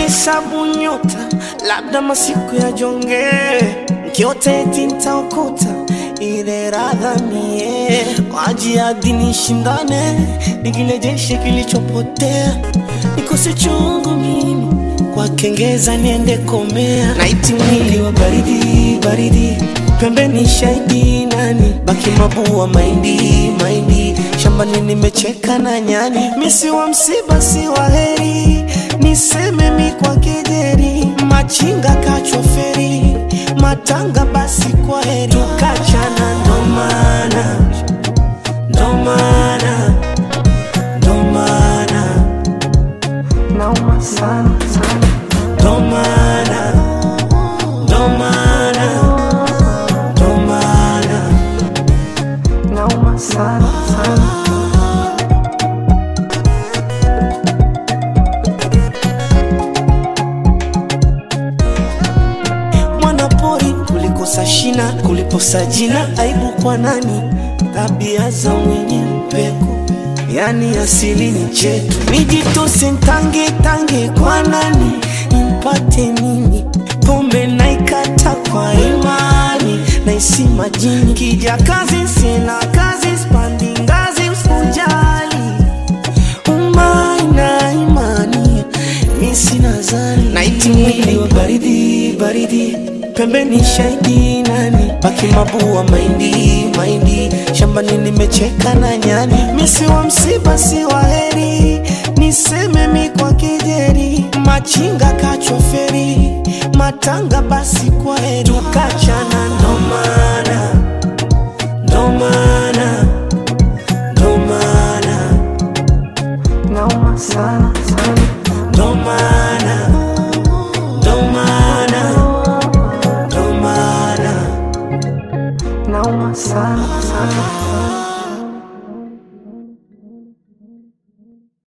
nahesabu nyota, labda masiku ya jonge, nkiota eti ntaokota ile radha mie kwa jihadi nishindane, nikirejeshe kilichopotea, nikose chungu mimi kwa kengeza niende komea, naiti mwili wa baridi baridi, pembeni shahidi nani, baki mabua maindi maindi, shambani nimecheka na nyani, misi wa msiba si wa heri, niseme mi kwa kejeri, machinga kachwa feri, matanga basi kwa heri, tukachana ndo maana ndo maana ndo maana nauma sana sana ndo maana ndo maana ndo maana nauma sana sana mwanapori kulikosa shina kuliposa jina aibu kwa nani tabia za mwenye mpeko yani asili ni chetu nijitose ntange tange kwa nani nimpate nini pombe naikata kwa imani naisi majini kija kazi sina kazi spandi ngazi usijali umaina imani mi sina zani naiti mwili wa baridi baridi pembeni shahidi nani baki mabua maindi maindi shambani nimecheka na nyani misi wa msiba si wa heri niseme mi kwa kejeri machinga kachwa feri matanga basi kwa heri tukachana ndo maana